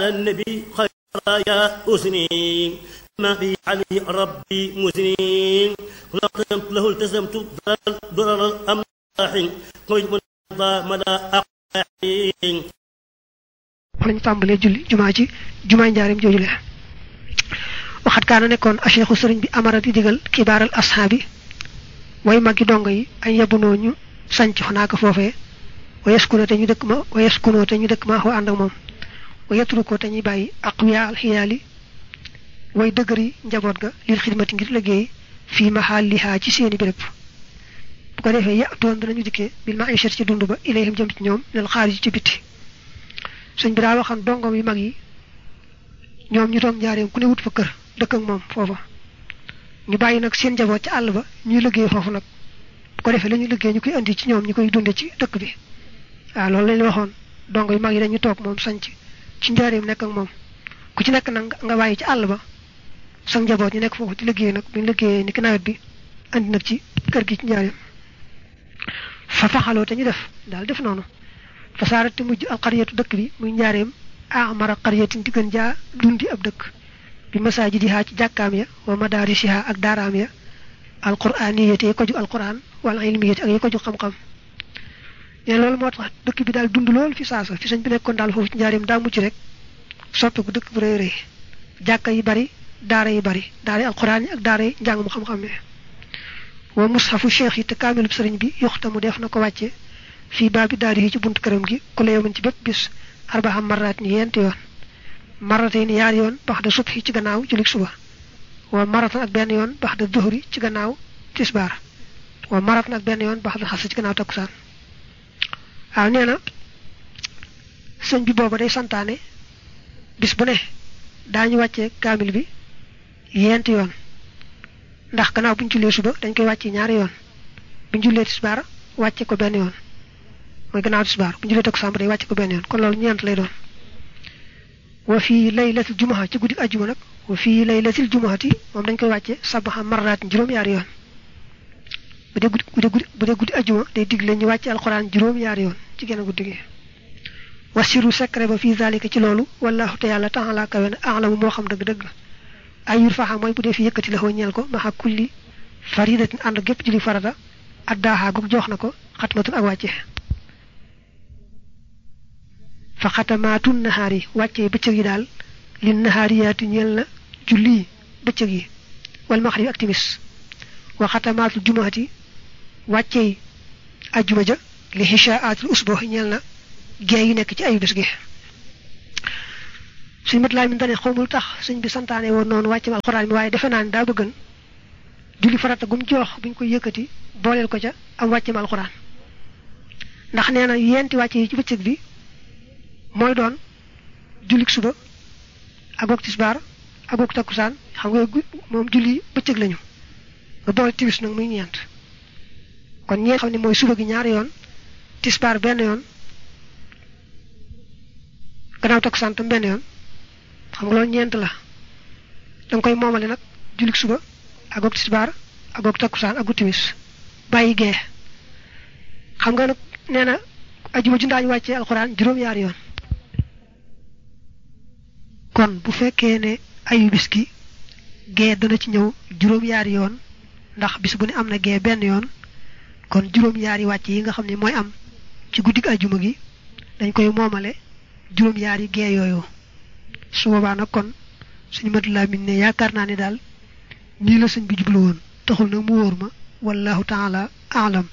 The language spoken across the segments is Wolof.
النبي خير يا أسني ما في علي ربي مسنين لقيمت له التزمت ضرر الأملاح قيد من مدى أقاحين lañ tàmbalee julli jumaa ji jumaa njaarim joojule waxat kaana nekkoon acheikhu sëriñ bi amara di digal kibaaral ashaabi way maggi dongo yi añ yabunoo ñu sanc xanaa ko foofee wa yaskunoo te ñu dëkk ma wa yaskunoo te ñu dëkk ma xoo ànd ak moom wa yatrukoo te ñuy bàyyi aqwiya alxiyaali way dëgër yi njaboot ga lil xidmati ngir liggéey fii mahallihaa ci seeni béréb bu ko defee ya doon danañu dikkee bil ma aychat ci dund ba ilayhim jëm ci ñoom nel xaarij ci bitti sëñ bi daa waxoon dongom yu mag yi ñoom ñu toog njaareem ku ne wut fa kër dëkk ak moom foofa ñu bàyyi nag seen njaboot ci àll ba ñuy liggéey foofu nag bu ko defee la ñuy liggéey ñu koy indi ci ñoom ñu koy dunde ci dëkk bi waaw loolu lañu waxoon dongo yu mag yi dañu toog moom sanc ci njaareem nekk ak moom ku ci nekk nag nga bàyyi ci àll ba sa njaboot ñu nekk foofu ci liggéey nag buñ liggéeyee ni ki nawet bi andi nag ci kër gi ci njaareem fa faxaloo te ñu def daal def noonu fa saarati mujj al xariyatu dëkk bi muy njaareem amara xariyatin di gën jaa dundi ab dëkk bi masaajidihaa ci jàkkaam ya wa madaarisihaa ak daaraam ya alquraaniyati yi ko ju alquraan wala ilmiyati ak yi ko ju xam-xam ne loolu moo tax dëkk bi daal dund lool fi saasa fi sëñ bi nekkoon daal foofu ci njaareem daa mujj rek soppiku dëkk bu rëy rëy jàkka yi bari daara yi bari daara yi alquraan yi ak daara yi njàng mu xam-xam ne wa mushafu cheikh yi te kaamilub sëriñ bi yuxtamu def na ko wàcce fii baabi daari yi ci buntu këram gi ku la yoman ci bépp bis arbaxam maraat ni yent yoon marate ni yaari yoon bax da subhi ci gannaaw julik suba wa maratan ak benn yoon bax da duhri ci gannaaw tisbaar wa maratan ak benn yoon bax da xas ci gannaaw takkusaan waaw nee na sëñ bi booba day santaane bis bu ne daañu wàccee kaamil bi yent yoon ndax gannaaw buñ jullee suba dañ koy wàccee ñaari yoon buñ jullee tisbaar wàcce ko benn yoon mooy gannaaw tisbaar bu ñu julee takkusaan day wàcce ko benn yoon kon loolu ñeent lay doon wa fii laylatil jumaa ci guddi ajjuma nag wa fii laylatil jumaati moom dañ koy wàcce sabaxa marraat juróom-yaari yoon bu dee guddi bu dee guddi bu dee guddi ajjuma day digle ñu wàcce alxuraan juróom-yaari yoon ci genn guddi gi wasiru secret ba fii zalika ci loolu wallahu te yàlla taala kawe na alamu moo xam dëgg-dëgg ayur faxa mooy bu dee fi yëkkati la xoo ñeel ko maxa kulli faridatin ànd ak gépp julli farata addaaxaa gug jox na ko xatmatun ak wàcce fa xatamaatun nahaar yi wàccee bëccëg yi daal li nahaariyaati ñeel na julli bëccëg yi wal maxrib ak timis wa xatamaatul jumaati wàccee ajjuma ja li xishaatul usbo ñeel na gee yi nekk ci ayu bés gi suñ mat laa mi dane xawmul tax suñ bi santaane woon noonu wàcce alxuraan mi waaye defe naa ne daa bëggan julli farata gum jox buñ koy yëkkati booleel ko ca am wàcce alxuraan ndax nee na yenti wàcce yi ci bëccëg bi mooy doon jullik suba agoog tisbaar agoog takkusaan xam nga moom julli bëccëg lañu nga boole timis nag muy ñeent kon ñeent xam ne mooy suba gi ñaari yoon tisbaar benn yoon gannaaw takkusaan tam benn yoon xam nga loolu ñeent la danga koy moomale nag jullik suba agoog tisbaar agoog takkusaan agoog timis bàyyi gee xam nga nag nee na ajuma ju ndaañu wàccee alxuraan juróom-yaari yoon kon bu fekkee ne ayu bis gi gee dana ci ñëw juróom-yaari yoon ndax bis bu ne am na gee benn yoon kon juróom-yaari wàcc yi nga xam ne mooy am ci guddig ajuma gi dañ koy moomale juróom-yaari gee yooyu su boobaa nag kon suñu mat laa min ne yaakaar naa ne daal nii la sëñ bi jublu woon taxul nag mu wóor ma wallahu taala alam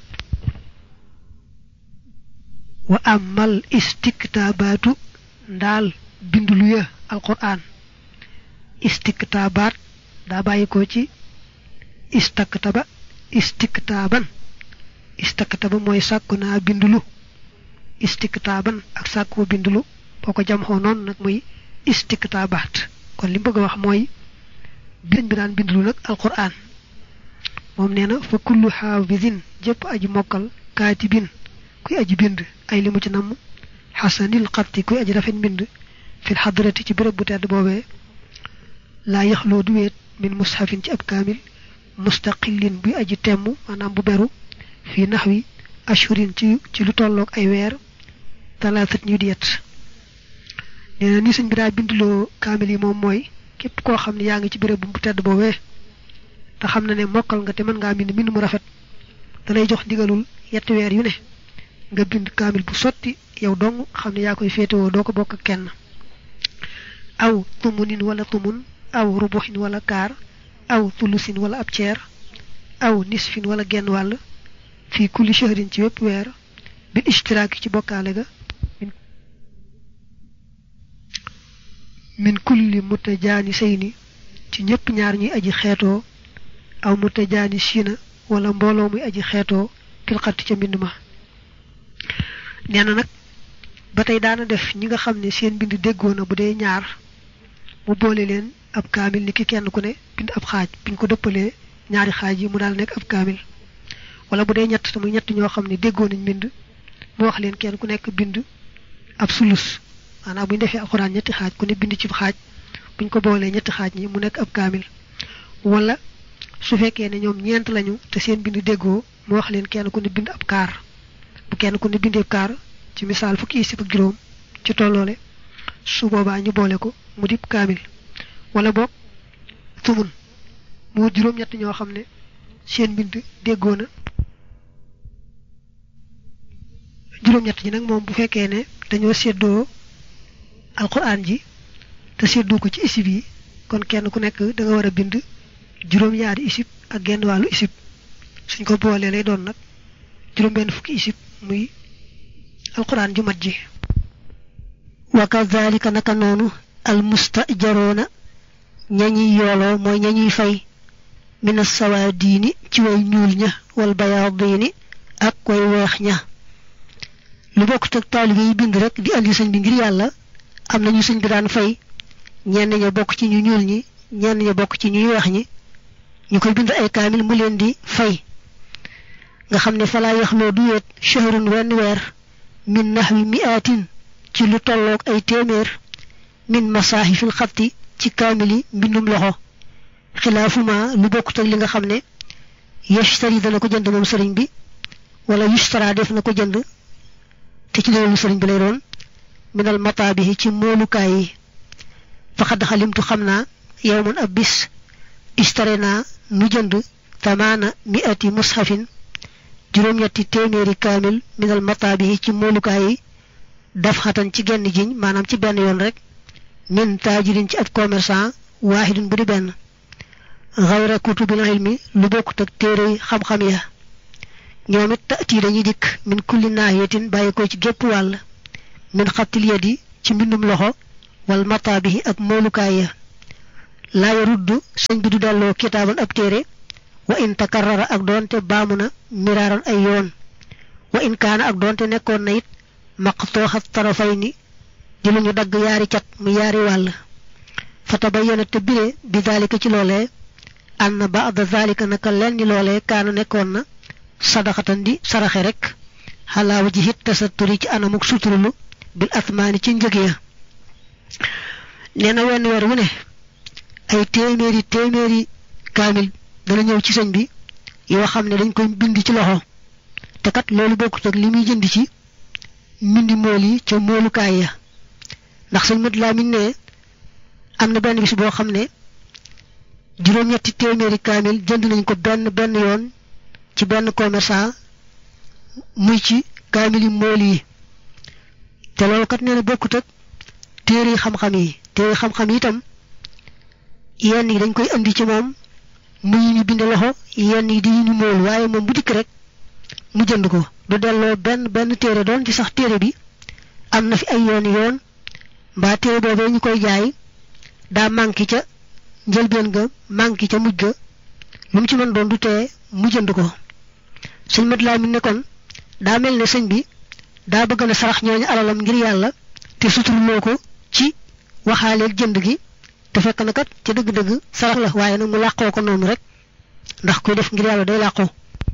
wa amal istiktaabaatu ndaal bindulu ya alquran istiktaabaat daa bàyyi ko ci istaktaba istiktaaban istaktaba mooy sàkku naa bindulu istiktaaban ak sàkkoo bindulu boo ko jam xoo noonu nag muy istiktaabaat kon li mu bëgg a wax mooy biñ bi daan bindulu nag alquran moom nee na fa kullu xaafisin jëpp aji mokkal kaatibin kuy aji bind ay li mu ci namm xasanil xatti kuy aji rafet mbind fil xadrati ci béréb bu tedd boobee laa yaxloo du weet min mushafin ci ab kaamil mustaqillin buy aji temm maanaam bu beru fii naxwi ashurin ci ci lu tolloog ay weer talaasat ñu diyet nee na ni sëñ bi daa bindloo kaamil yi moom mooy képp koo xam ne yaa ngi ci béréb bu tedd boobee te xam na ne mokkal nga te mën ngaa bind mbind mu rafet da lay jox ndigalul yetti weer yu ne nga bind kaamil bu sotti yow dong xam ne yaa koy féetewoo doo ko bokk ak kenn aw tumunin wala tumun aw rubuxin wala kaar aw tulusin wala ab ceer aw nisfin wala genn wàll fii kulli shahrin ci wépp weer bil ishtiraaki ci bokkaale ga min kulli mutajaani sayni ci ñëpp ñaar ñuy aji xeetoo aw mutajaani siina wala mbooloo muy aji xeetoo fil xatti ca mbind ma nee na nag ba tey daana def ñi nga xam ne seen bind déggoo na bu dee ñaar mu boole leen ab kaamil ni ki kenn ku ne bind ab xaaj buñ ko dëppalee ñaari xaaj yi mu daal nekk ab kaamil wala bu dee ñett te muy ñett ñoo xam ne déggoo nañ bind mu wax leen kenn ku nekk bind ab sulus maanaam bu ñu defee alxuraan ñetti xaaj ku ne bind ci xaaj buñ ko boolee ñetti xaaj ñi mu nekk ab kaamil wala su fekkee ne ñoom ñeent lañu te seen bind déggoo mu wax leen kenn ku ne bind ab kaar bu kenn ku ne bindee kaar ci misaal fukki isib ak juróom ci tolloole su boobaa ñu boole ko mu dib kaamil wala boog tumun mu wut juróom-ñett ñoo xam ne seen bind déggoo na juróom-ñett ñi nag moom bu fekkee ne dañoo séddoo alquran ji te séddoo ko ci isib yi kon kenn ku nekk da nga war a bind juróom-ñaari isib ak genn wàllu isib suñ ko boolee lay doon nag juróom-benn fukki isib muy alquran ju mat ji wa kadhalika naka noonu al mustajaroona ñañuy yooloo mooy ñañuy fay mina sawaadiini ci way ñuul ña wal bayaadiini ak way weex ña lu bokk teg taalibe yi bind rek di andi sëñ bi ngir yàlla am nañu sëñ bi daan fay ñenn ña bokk ci ñu ñuul ñi ñenn ña bokk ci ñuy weex ñi ñu koy bind ay kaamil mu leen di fay nga xam ne falaa yaxloo du weet shahrun wenn weer min nahwi mi'atin ci lu tolloog ay téeméer min masaahifil xatti ci kaamili mbindum loxo xilaafuma lu bokkut ak li nga xam ne yashtari dana ko jënd moom sëriñ bi wala yushtara def na ko jënd te ci loolu sëriñ bi lay doon minal mataabihi ci moolukaay yi faqad xalimtu xam naa yow man ab bis istare naa nu jënd tamaana mi'ati mushafin juróom-ñetti téeméeri kaamil minal mataabihi ci moolukaay yi daf xatan ci genn jiñ maanaam ci benn yoon rek min taajirin ci ab commerçant waahidun bu di benn xawra kutubil ilmi lu bokkut ak téere xam-xam ya ñoom it taati dañuy dikk min kulli naahiyatin bàyyi ko ci gépp wàll min xattil yadi ci mbindum loxo wal mataabihi ak moolukaay ya laa yaruddu sëñ bi du delloo kitaaban ab téere wa in takarrara ak doonte baamu na miraaran ay yoon wa in kaana ak doonte nekkoon na it maqtooxat tarafayni di lu ñu dagg yaari cat mu yaari wàll fa tabayyana te bire bi daalika ci loolee ann baada daalika naka lenni loolee kaana nekkoon na sadaxatan di saraxe rek xalaa wajhi tasatturi ci anamuk suturulu bil asmaani ci njëg ya nee na wenn weer wu ne ay téeméeri téeméeri kaamil dana ñëw ci sëñ bi yoo xam ne dañ koy bind ci loxo te kat loolu bokkut ak li muy jënd ci mbindi mool yi ca moolukaay ya ndax sëñ Mat Laamin ne am na benn bis boo xam ne juróom-ñetti téeméeri kaamil jënd nañ ko benn benn yoon ci benn commerçant muy ci kaamil yi mool yi te loolu kat nee na bokkut ak téere xam-xam yi téere xam-xam yi itam yenn yi dañ koy indi ci moom muy ñu bind loxo yenn yi di ñu mool waaye moom bu dikk rek mu jënd ko du delloo benn benn téere doon ci sax téere bi am na fi ay yoon yoon mbaa téere boobee ñu koy jaay daa manqué ca njëlbeen ga manqué ca mujj ga lu mu ci mën doon du tee mu jënd ko sëñ mat laa mi ne kon daa mel ne sëñ bi daa bëgg na sarax ñooñu alalam ngir yàlla te suturloo ko ci waxaaleeg jënd gi te fekk na kat ca dëgg-dëgg sarax la waaye nag mu làqoo ko noonu rek ndax kuy def ngir yàlla day làqoo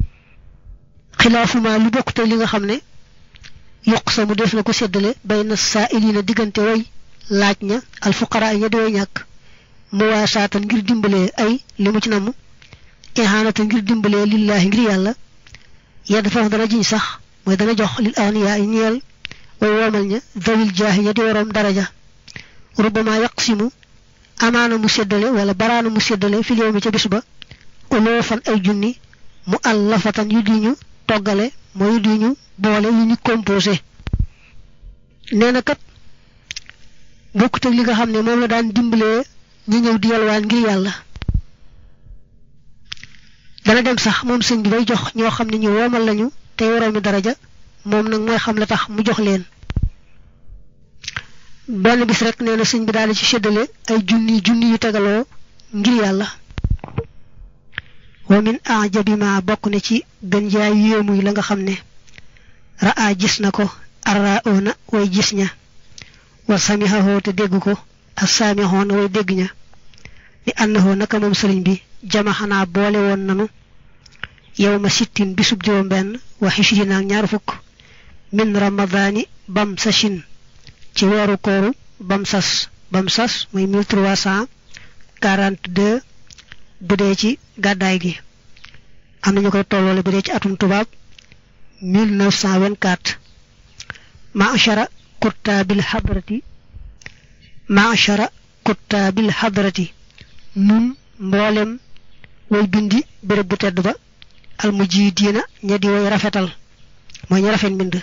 xilaafuma lu bokk te li nga xam ne yokk sa mu def na ko séddale bay na saa ilina diggante way laaj ña alfuqara ña di way ñàkk mu waa saatan ngir dimbalee ay li mu ci namm ihanata ngir dimbalee lillaahi ngir yàlla yedd foofu dana jiñ sax mooy dana jox lil awniyaa yi ñeel way woomal ña zawil jaahi ña di waroom daraja rubama yaqsimu amaana mu séddale wala baraana mu séddale fi yow mi ca bis ba uloo fan ay junni mu allafatan yu di ñu toggale mooy yu di ñu boole yu ñu composé nee na kat bokkut ak li nga xam ne moom la daan dimbalee ñi ñëw di yalwaan ngir yàlla dana dem sax moom sëñ bi bay jox ñoo xam ne ñu woomal lañu te waroomi daraja moom nag mooy xam la tax mu jox leen benn bis rek nee na sëñ bi daal di ci séddale ay junni junni yu tegaloo ngir yàlla wa min ajabi ma bokk na ci gën jaay yéemuy la nga xam ne raa gis na ko arraoona way gis ña wa samihahoo te dégg ko assaamihoona way dégg ña ni annahoo naka moom sëriñ bi jama xanaa boole woon nanu yow ma sittin bisub juróom benn wa xishrina ak ñaar fukk min ramadaani bam sachin ci weeru kooru bam sas bam sas muy 1342 bu dee ci gàddaay gi am nañu koy tolloole bu dee ci atum tubaab 1924 maachara kuttaabil hadrati maachara kuttaabil hadrati nun mboolem way bindi béréb bu tedd ba almujidiina ña di way rafetal mooy ñu rafet mbind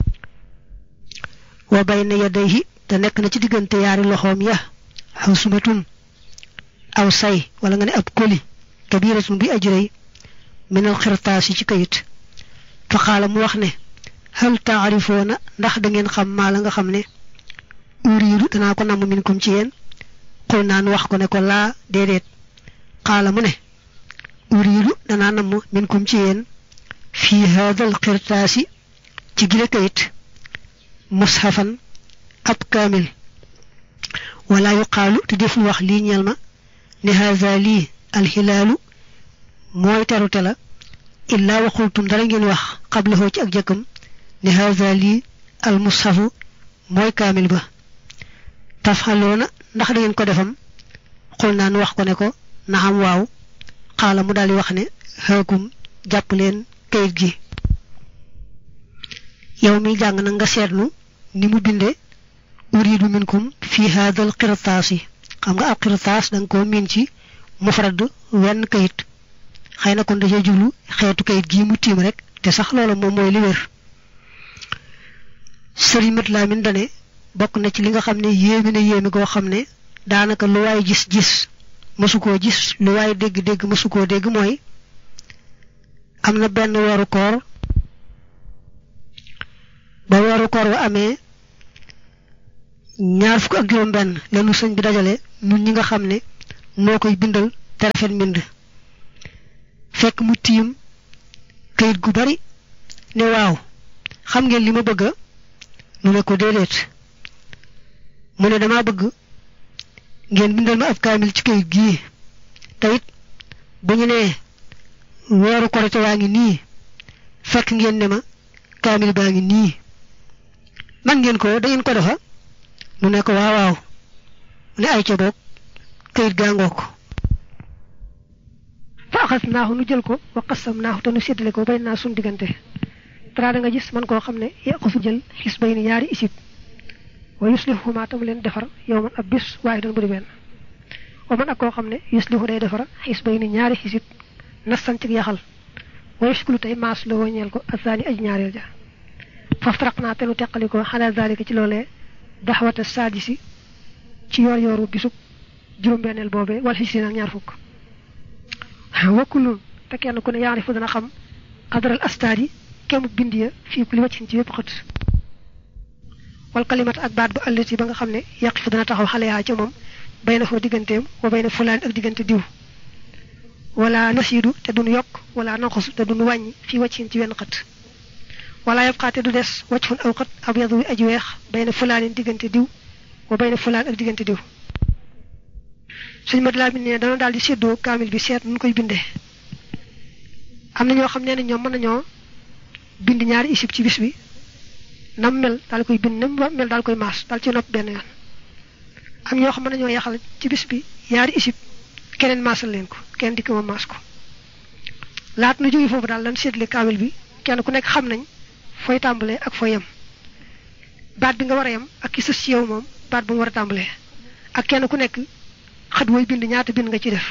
wa bayna yadayhi te nekk na ci diggante yaari loxoom ya xusmatun aw say wala nga ne ab koli kabiratun bi ajrëy minal xirtaas yi ci kayit fa xaala mu wax ne hal taarifoona ndax da ngeen xam maa la nga xam ne uriidu danaa ko namm minkum ci yéen xul naan wax ko ne ko laa déedéet xaala mu ne uriidu danaa namm minkum ci yéen fii haadal xirtaasi ci gile kayit mushafan ab kaamil wala yuqaalu te deful wax lii ñeel ma ne haza lii alxilaalu mooy terute la illaa waxultum dara ngeen wax xablahoo ci ak jëkkam ne haza lii al mushafu mooy kaamil ba tafxaloona ndax da ngeen ko defam xul naan wax ko ne ko naxam waaw xaala mu daal di wax ne xaakum jàpp leen kayit gi yow mi jàng na nga seetlu ni mu binde uridu minkum fi hadal qirtaas yi xam nga ab qirtaas da nga ko miin ci mufrad wenn kayit xëy na kon da cee jublu xeetu kayit gii mu tiim rek te sax loola moom mooy li wér sëriñ mat laamin dane bokk na ci li nga xam ne yéemi na yéemi koo xam ne daanaka lu waay gis gis mësu koo gis lu waay dégg dégg mësu koo dégg mooy am na benn weeru koor ba weeru koor wa amee ñaar fukk ak juróom benn lenu sëñ bi dajale ñun ñi nga xam ne noo koy bindal te rafet mbind fekk mu tiim kayit gu bari ne waaw xam ngeen li ma bëgga nu ne ko déedéet mu ne dama bëgg ngeen bindal ma ab kaamil ci kayit gii te it bu ñu nee weeru korite waa ngi nii fekk ngeen ne ma kaamil baa ngi nii man ngeen ko da ngeen ko defa mu ne ko waaw waaw mu ne ay ca boog kayit gaangoo ko fa axas naaxu nu jël ko wa qasam naaxu te nu séddale ko bay naa sun diggante tara da nga gis man koo xam ne yaqasu jël xis bay ni ñaari isib wa yuslihuhuma tam leen defar yow man ab bis waaye doon bëri benn wa man ak koo xam ne yuslihu day defar xis bay ni ñaari xisib nassan ci yaxal wa yuskulu tey maas la woo ñeel ko asaani aj ñaareel ja faftaraq naa te nu teqali ko xala zalika ci loolee daxwata saadisi ci yor yoru bisub juróom-benneel boobee wala xis nag ñaar fukk wakkulun te kenn ku ne yaarifu dana xam qadral astaadi kemu bind ya fii ku li wàccin ci yépp xët wal kalimat ak baat bu allati ba nga xam ne yaqifu dana taxaw xale yaa ca moom bay na foo digganteem wa bay na fulaan ak diggante diw wala nasiidu te duñ yokk wala nanxus te duñ wàññi fii wàccin ci wenn xët wala yabqaa te du des wàcc fun aw xët ab yadu wi aji weex bay na fulaanin diggante diw wa bay na fulaan ak diggante diw suñ mat laa bind ne dana daal di séddoo kaamil bi seet nu koy bindee am na ñoo xam ne ñoom mën nañoo bind ñaari isib ci bis bi nam mel daal koy bind nam mel daal koy maas daal ci nopp benn yoon am ñoo xam mën nañoo yaxal ci bis bi ñaari isib keneen maasal leen ko kenn dikk ma maas ko laat na jóge foofu daal lan séddale kaamil bi kenn ku nekk xam nañ fooy tàmbalee ak fooy yem baat bi nga war a yem ak ki sës ci yow moom baat bu mu war a tàmbalee ak kenn ku nekk xat wooy bind ñaata bind nga ci def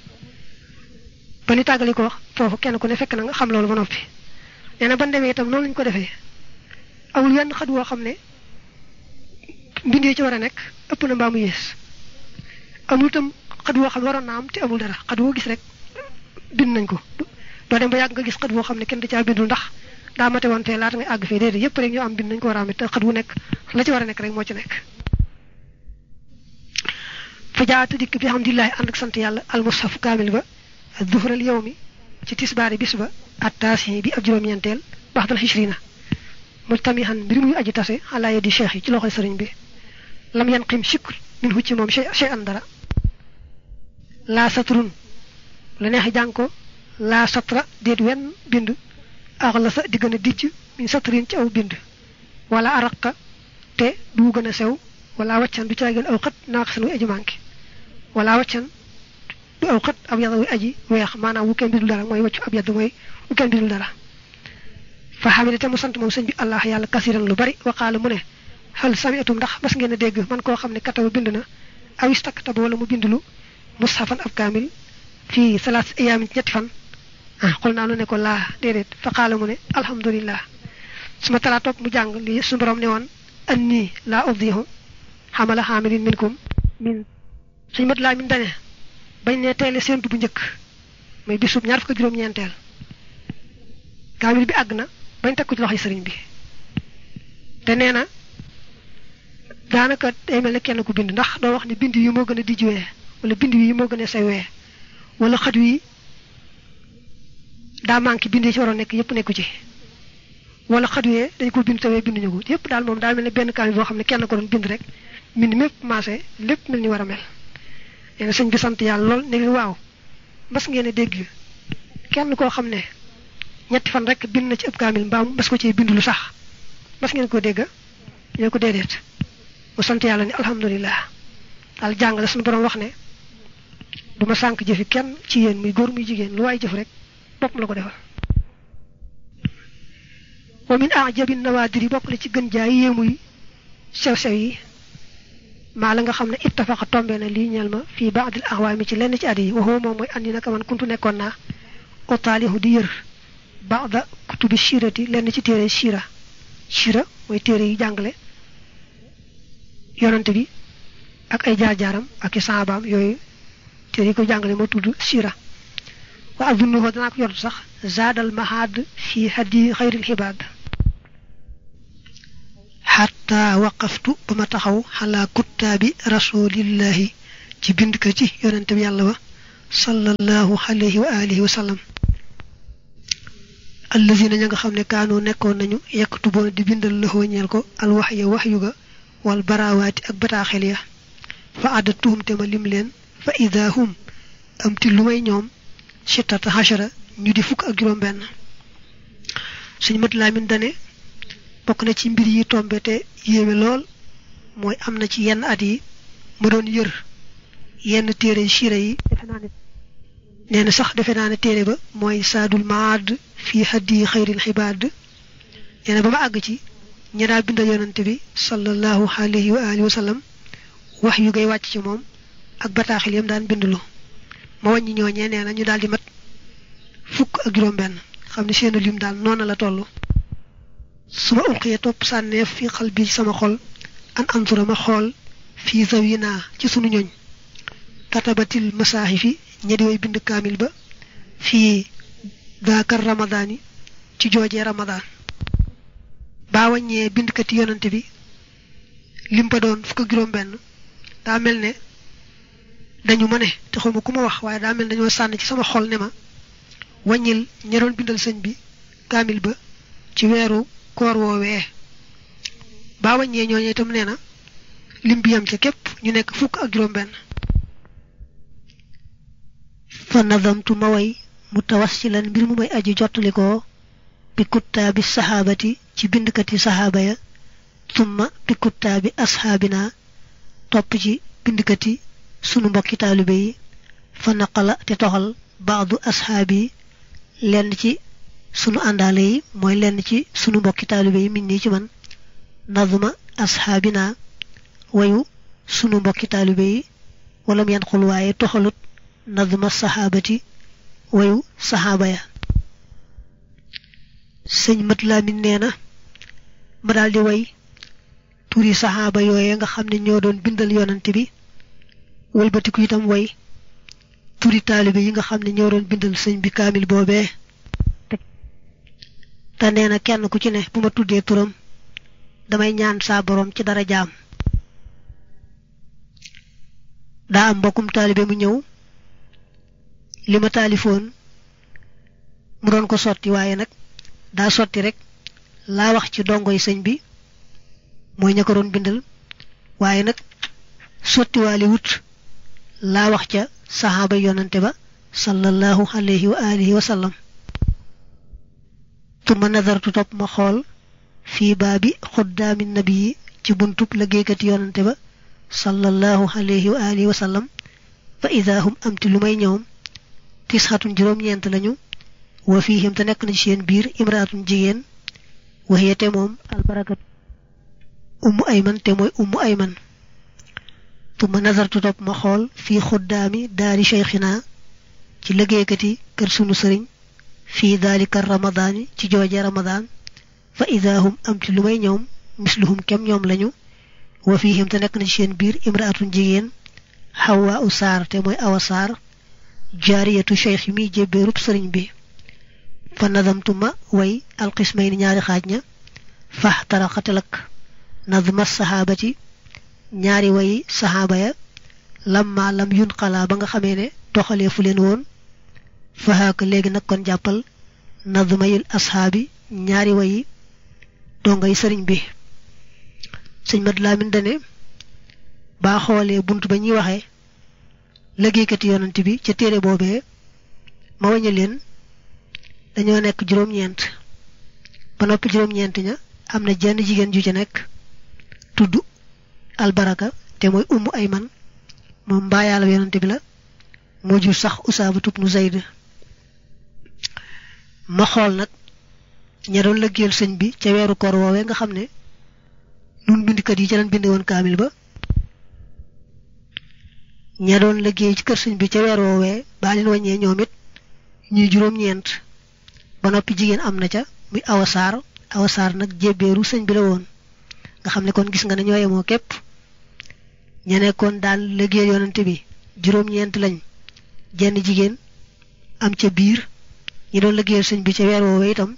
ba ni tàggali ko wax foofu kenn ku ne fekk na nga xam loolu ba noppi nee na ban demee itam noonu lañu ko defee amul wenn xat woo xam ne mbind yi ci war a nekk ëpp na mbaa mu yées amul itam xat woo xam ne waroon naa am te amul dara xat woo gis rek bind nañ ko doo dem ba yàgg nga gis xat woo xam ne kenn da caa bindul ndax daa mate woon fee laata ngay àgg fee déedéet yëpp rek ñoo am bind nañ ko war a am te xat wu nekk la ci war a nekk rek moo ci nekk fa jaata dikk bi alhamdulilahi ànd ak sant yàlla almushaf kaamil ba duhral yow mi ci tisbaari bis ba attaasi bi ab juróom-ñeenteel baxdal xishrina mujtamihan mbir muy aji tase ala yadi cheikh yi ci loxoy sëriñ bi lam yan xim shukr min hu ci moom chey an dara laa satrun la neexi jàng ko laa satra déet wenn bind ax la sa di gën a dijj min satrin ci aw bind wala araqa te du gën a sew wala waccan du caageen aw xët naaqisan wu aji manqué wala waccan du aw xët ab yàlla wuy aji weex maanaam wu kenn bindul dara mooy waccu ab yàlla mooy wu kenn bindul dara fa xamide te mu sant moom sëñ bi allah yàlla kasiran lu bari waqaala mu ne xal samiatum ndax mas ngeen a dégg man koo xam ne kataba bind na aw istakataba wala mu bindulu mushafan ab kaamil fii salaas ayaamin ci ñetti fan ah xool naa nu ne ko laa déedéet fa qaala mu ne alhamdulillah suma talaa toog mu jàng li su borom ne woon an nii laa uddihu xamala xaamilin minkum min suñ mat laa min dane bañ ne teele séentu bu njëkk muy bisub ñaar fukk juróom-ñeenteel kaamil bi àgg na bañ teg ko ci loxoy sëriñ bi te nee na daanaka day mel ne kenn ku bind ndax doo wax ne bind yi moo gën a dijjuwee wala bind yi moo gën a sewee wala xat wi daa manqué bind yi ci waroon nekk yëpp nekku ci wala xat wee dañ ko bind tawee binduñu ko yëpp daal moom daal mel ne benn kaamil boo xam ne kenn ko doon bind rek mbind mépp maase lépp mel ni war a mel nee na sëñ bi sant yàlla lool ne leen waaw mas ngeen a dégg kenn koo xam ne ñetti fan rek bind na ci ëpp kaamil mbaam bas ko ci bind lu sax mas ngeen ko dégg ñoo ko déedéet mu sant yàlla ni alhamdulilah daal jàng la suñu borom wax ne du ma sànq jëfi kenn ci yéen muy góor muy jigéen lu waay jëf rek bopp la ko defal wa min ajabi nawaadir yi bokk na ci gën jaay yéemuy sew-sew yi maa la nga xam ne ittafaqa tombe na lii ñeel ma fii baadil axwaami ci lenn ci at yi waxoo moom mooy andi naka man kuntu nekkoon naa otaalihu di yër baada kutubi shirati lenn ci téere shira shira mooy téere yi jàngale yonante bi ak ay jaar-jaaram ak i saabaam yooyu téere yi ko jàngale moo tudd shira wa azunnuhu danaa ko yortu sax zaadal mahad fi hadi xayril xibaad xataa waqaftu ba ma taxaw xalaa kuttaabi rasulillahi ci bind ka ci yonente bi yàlla ba sallallahu alayhi wa alihi wa sallam allazina ña nga xam ne kaanoo nekkoon nañu yaktuboon di bindal lëxoo ñeel ko alwaxya waxyu ga wal baraawaati ak bataaxel ya fa àddatuhum te ma lim leen fa ida hum am ti lu may ñoom sittata hachara ñu di fukk ak juróom benn suñu mat laamin dane bokk na ci mbir yi tombe te yéeme lool mooy am na ci yenn at yi ma doon yër yenn téere siira yi defe naa ne nee na sax defe naa ne téere ba mooy saadul maad fii haddi xayril xibaad nee na ba ma àgg ci ña daa bindal yonante bi sallallahu alayhi wa alihi wa sallam wax yu ngay wàcc ci moom ak bataaxil yam daan bindlu ma wàññi ñooñee nee na ñu daal di mat fukk ak juróom-benn xam ne seenu lim daal noona la toll su ma ulqiya topp sànneef fi xal bi sama xol an antura ma xool fii zawina ci sunu ñoñ katabatil masaahifi ñedi way bind kaamil ba fii daakar ramadaani ci joojee ramadaan baa wàññee bindkati yonante bi lim ba doon fukk ak juróom-benn daa mel ne dañu ma ne te xawma ku ma wax waaye daa mel dañoo sànn ci sama xol ne ma wàññil ña doon bindal sëñ bi kaamil ba ci weeru koor woowee baa wàññee ñooñu itam nee na lim bi yam ca képp ñu nekk fukk ak juróom-benn fa nadamtu ma way mutawassilan mbir mu may aji jottalikoo bi kuttaabi saxaabati ci bindkati saxaaba ya summa bi kuttaabi asxaabina topp ci bindkati sunu mbokki taalibe yi fa naqala te toxal baadu asxaabi yi lenn ci sunu àndaale yi mooy lenn ci sunu mbokki taalibe yi min nii ci man nazma asxaabina wayu sunu mbokki taalibe yi wala mu yan xul waaye toxalut nadma saxaabati wayu saxaaba ya sëñ mat laamin nee na ma daldi way turi saxaaba yooye nga xam ne ñoo doon bindal yonante bi wëlbatiku itam way turi taalibe yi nga xam ne ñoo doon bindal sëñ bi kaamil boobee te nee na kenn ku ci ne bu ma tuddee turam damay ñaan saa boroom ci dara jaam daa am mbokkum taalibe mu ñëw li ma taalifoon mu doon ko sotti waaye nag daa sotti rek laa wax ci dongoy sëñ bi mooy ña ko doon bindal waaye nag sottiwaali wut laa wax ca saxaaba yonante ba sallallahu alayhi wa alihi wa sallam tuma nazartu topp ma xool fii baabi xuddaami nabii ci buntub liggéeykati yonante ba sallallahu alayhi wa alihi wa sallam fa ida hum amti lu may ñoom tisxatun juróom-ñeent lañu wa fiihim te nekk na ci seen biir imraatun jigéen waxiyete moom albarakat ummu ayman te mooy ummu ayman tuma nazartu topp ma xool fii xuddaami daari cheikhina ci liggéeykati kër sunu sëriñ fii daalika ramadaani ci jooje ramadaan fa ida hum am ci lu may ñoom misluhum kem ñoom lañu wa fiihim te nekk na ci seen biir imraatun jigéen xawaa u saar te mooy awa saar jaariyatu cheikh yi muy jébbeerub sëriñ bi fa nadamtuma way alxismay ni ñaari xaaj ña fax taraxatelak nadma saxaabati ñaari wayi saxaaba ya lamma lam yun xalaa ba nga xamee ne doxalee fu leen woon fahaaka léegi nag kon jàppal nadmayil asxaabi ñaari wayi dongay sëriñ bi sëñ mat laamin dane baa xoolee bunt ba ñuy waxee liggéeykati yonant bi ca téere boobee ma wañu leen dañoo nekk juróom-ñeent ba noppi juróom-ñeent ña am na jenn jigéen ju ca nekk tudd albaraka te mooy ummu ayman moom mbaayaala yonante bi la moo jur sax usaaba tub nu zayd ma xool nag ña doon lëggéeyal sëñ bi ca weeru koor woowee nga xam ne nun bindkat yi ca leen bind woon kaamil ba ña doon lëggéey ci kër sëñ bi ca weer woowee baa leen wàññee ñoom it ñuy juróom-ñeent ba noppi jigéen am na ca muy awasaar awasaar nag jébbeeru sëñ bi la woon nga xam ne kon gis nga ne ñoo yemoo képp ña nekkoon daan liggéeyal yonante bi juróom-ñeent lañ jenn jigéen am ca biir ñi doon liggéeyal sëñ bi ca weer woowee itam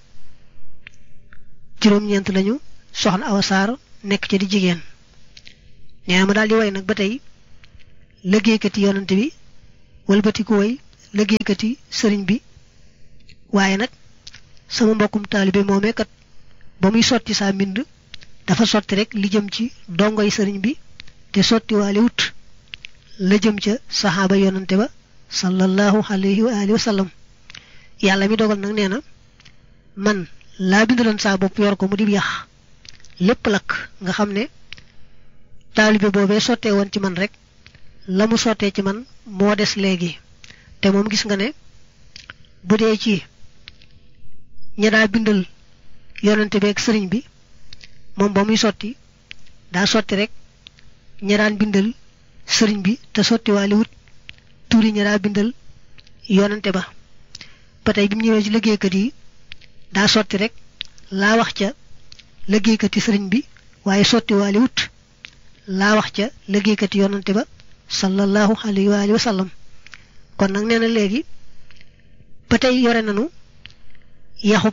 juróom-ñeent lañu soxna awasaar nekk ca di jigéen nee na ma daal di way nag ba tey liggéeykati yonante bi walbati ku way liggéeykati sëriñ bi waaye nag sama mbokkum taalibe moomee kat ba muy sotti saa mbind dafa sotti rek li jëm ci dongoy sëriñ bi te sotti waale wut la jëm ca saxaaba yonante ba sallallahu alayhi wa alihi wa sallam yàlla mi dogal nag nee na man laa bindaloon saa bopp yor ko mu di yax lépp lakk nga xam ne taalibe boobee sottee woon ci man rek la mu sottee ci man moo des léegi te moom gis nga ne bu dee ci ña daa bindal yonante beeg sëriñ bi moom ba muy sotti daa sotti rek ña daan bindal sëriñ bi te sotti waale wut tuuri ña daa bindal yonante ba ba tey bi mu ñëwee ci liggéeykat yi daa sotti rek laa wax ca liggéeykati sëriñ bi waaye sotti waale wut laa wax ca liggéeykati yonante ba sallallahu alayhi wa alihi wa sallam kon nag nee na léegi ba tey yore nanu yaxub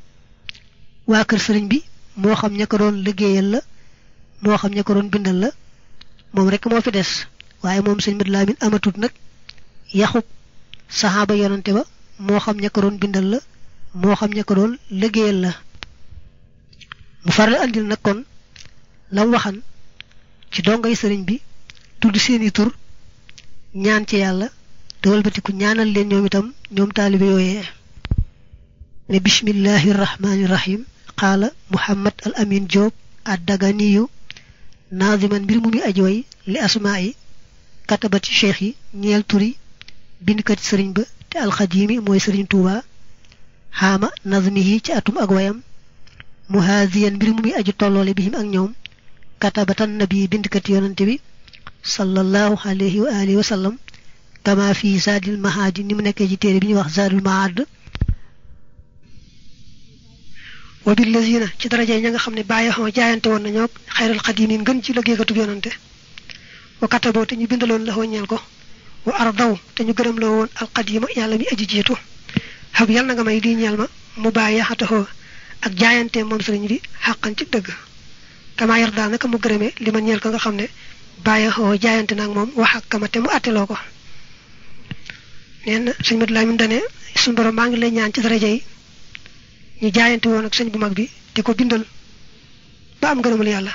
waa kër sëriñ bi moo xam ña ko doon liggéeyal la moo xam ña ko doon bindal la moom rek moo fi des waaye moom sëñ Mat Laamin amatut nag yaxub saxaaba yonante ba moo xam ña ko doon bindal la moo xam ña ko doon liggéeyal la mu faral andil nag kon lam waxan ci dongay sëriñ bi tudd seeni tur ñaan ci yàlla te walbatiku ñaanal leen ñoom itam ñoom taalibe yooyee ne bismillahi rahmaani rahim qaala muhammad al amin joob addaganiyu naadiman mbir mu muy ajooy li asmaa yi katabati cheikh yi ñeel turi bindkat sëriñ ba te alxadiimi mooy sëriñ tuuba xaama nazmihi ci atum ak wayam muhaadiyan mbir mu muy aju tolloole bihim ak ñoom katabatan nabi bindkat yonante bi sallallahu alayhi wa alihi wa sallam kama fi zadil mahadi ni mu nekkee ci téere bi ñuy wax zadul mahad wa bil lazina ci daraja yi ña nga xam ne bàyyi xoo jaayante woon nañoo xayral xadim yi ngën ci liggéeykatub yonante wa kataboo te ñu bindaloon la xoo ñeel ko wa ardaw te ñu gërëm loo woon alqadima yàlla mi aji jiitu xab yàlla na nga may lii ñeel ma mu bàyyi yaxataxoo ak jaayante moom sëriñ bi xàqan ci dëgg kama yar daal naka mu gërëmee li ma ñeel ko nga xam ne bàyyi xoo jaayante nag moom wax ak kama te mu àtteloo ko nee na sëñ Madu Lamin dane suñu borom maa ngi lay ñaan ci daraja yi ñu jaayante woon ak sëñ bu mag bi di ko bindal ba am gërëmul yàlla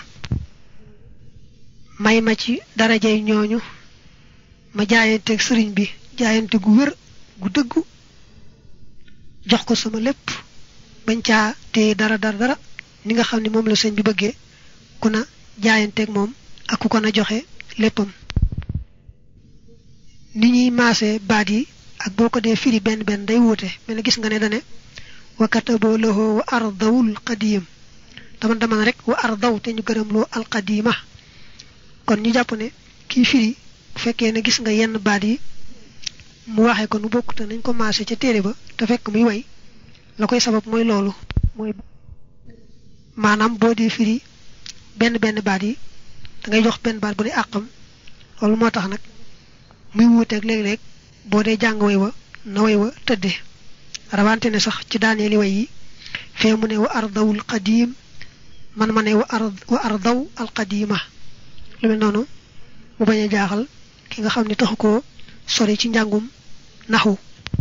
may ma ci daraja yi ñooñu ma jaayanteeg sëriñ bi jaayante gu wér gu dëggu jox ko sama lépp bañ caa téye dara dara dara ni nga xam ne moom la sëñ bi bëggee ku na jaayanteeg moom ak ku ko na joxe léppam ni ñuy maase baat yi ak boo ko dee firi benn benn day wuute mel ne gis nga ne dane wa kataboo lahu wa ardawul qadiim dama dama rek wa ardaw te ñu gërëm loo alqadima kon ñu jàpp ne kii firi bu fekkee ne gis nga yenn baat yi mu waxee ko nu bokk te nañ ko maase ca téere ba te fekk muy way la koy sabab mooy loolu mooy maanaam boo dee firi benn benn baat yi da ngay jox benn baat bu ne àqam loolu moo tax nag muy wuuteeg léeg-léeg boo dee jàng way wa na way wa tëddee rawante ne sax ci daaneeli way yi fee mu ne wa ardawul qadim man ma ne wa ard wa ardaw al qadima lu mel noonu mu bañ a jaaxal ki nga xam ne taxu koo sori ci njàngum naxu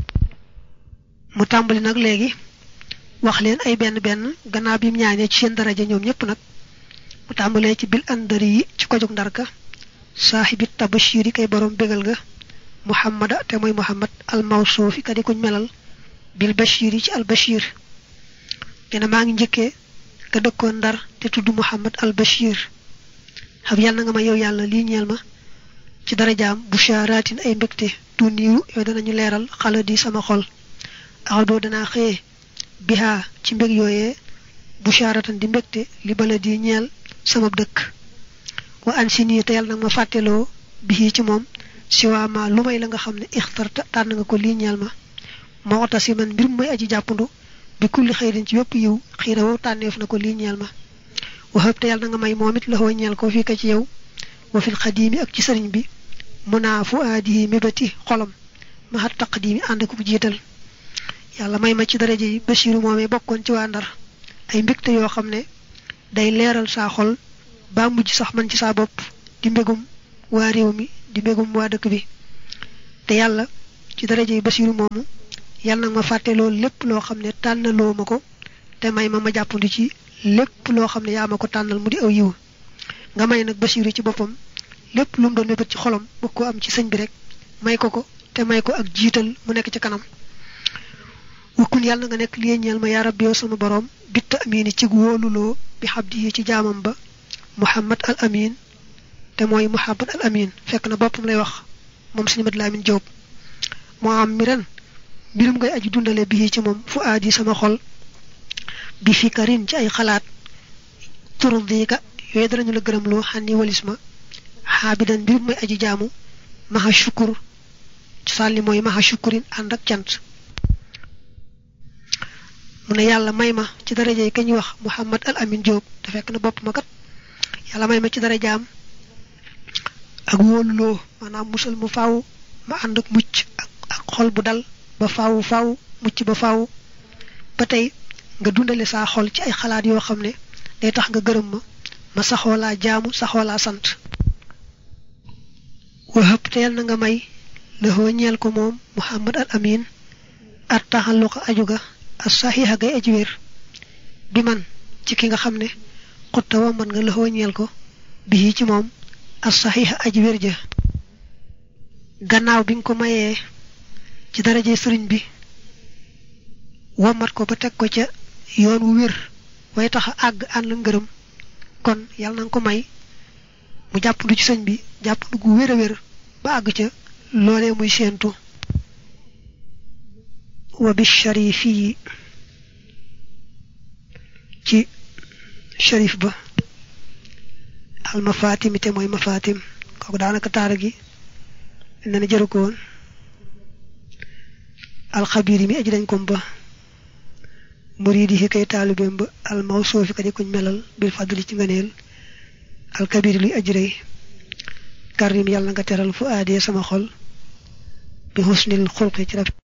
mu tàmbali nag léegi wax leen ay benn benn gannaaw bi mu ñaanee ci seen daraja ñoom ñëpp nag mu tàmbalee ci bil andari yi ci kojug ndarka saaxibi tabashir yi kay borom bégal ga muhammada te mooy muhammad al mawsuufi ka di kuñ melal bil bashir yi ci al bashir dina maa ngi njëkkee ka dëkkoon ndar te tudd muhammad al bashir xam yàlla na nga ma yow yàlla lii ñeel ma ci darajaam bushaaraatin ay mbégte du niiru yow danañu leeral xala di sama xol axadoo danaa xëyee bihaa ci mbég yooyee bushaaratan di mbégte li bala di ñeel sama dëkk wa an si nii te yàlla nag ma fàtteloo bii ci moom siwaama lu may la nga xam ne ixtarta tànn nga ko lii ñeel ma moo ota si man mbir mooy aji jàppandu bi kulli xëyrin ci wépp yiw xiira wow tànneef na ko lii ñeel ma waxëb te yàlla na nga may moom it la xoo ñeel ko fii ka ci yow wa fil xadiimi ak ci sëriñ bi munaa fu aadihi mébati xolam ma xat taqdiimi ànd ko jiital yàlla may ma ci daraja yi Basiiru moomee bokkoon ci waa Ndar ay mbégte yoo xam ne day leeral saa xol ba mujj sax man ci saa bopp di mbégum waa réew mi di mbégum waa dëkk bi te yàlla ci daraja yi Basiiru moomu yàlla nag ma fàtte loolu lépp loo xam ne tànnaloo ma ko te may ma ma jàppandi ci lépp loo xam ne yaa ma ko tànnal mu di aw yiw nga may nag Basiiru ci boppam lépp lu mu doon mébét ci xolam bëgg ko am ci sëñ bi rek may ko ko te may ko ak jiital mu nekk ci kanam wakkun yàlla na nga nekk lii ñeel ma yaa rabbi yow sama borom bitt amini ci wóoluloo bi xabdi yi ci jaamam ba muhammad al amin te mooy muhammad al amin fekk na boppam lay wax moom sëñ Madu Lamin Jóob moo am mi ren mbirum ngay aji dundale bii ci moom fu aadi sama xol bi fikarin ci ay xalaat turdiika yooyu danañu la gërëm loo xànni walis ma xaabidan mbirum may aji jaamu maxa shukur sàlli mooy maxa shukurin ànd ak cant mu ne yàlla may ma ci daraja yi kañ wax Muhammad al Amin Diop te fekk na bopp ma kat yàlla may ma ci darajaam ak wóoluloo maanaam musal mu faaw ma ànd ak mucc ak ak xol bu dal ba faaw faaw mucc ba faaw ba tey nga dundale saa xol ci ay xalaat yoo xam ne day tax nga gërëm ma ma saxoo laa jaamu saxoo laa sant wahab te yal na nga may lëxoo ñeel ko moom Muhammad al Amin at taxalluqa ajuga as saxiixa gay aji wér bi man ci ki nga xam ne xutta wa man nga lëxoo ñeel ko bii ci moom as saxiixa aji wér ja gannaaw bi nga ko mayee ci daraje sëriñ bi womat ko ba teg ko ca yoon wu wér way tax a àgg ànd ngërëm kon yàlla na nga ko may mu jàppandu ci sëñ bi jàppandu gu wér a wér ba àgg ca loolee muy séentu wa bi sharifi yi ci sharif ba al mafatimi te mooy mafatim ko kooku daanaka taara gi na ne jëru ko woon alxabiir yi mi aji dañ kom ba muriidi yi kay taalibeem ba al mawsuufi ka di kuñ melal bil fadli ci ngëneel alkabir luy aji rëy karim yàlla nga teral fu aadee sama xol bi husnil xulqi ci rafet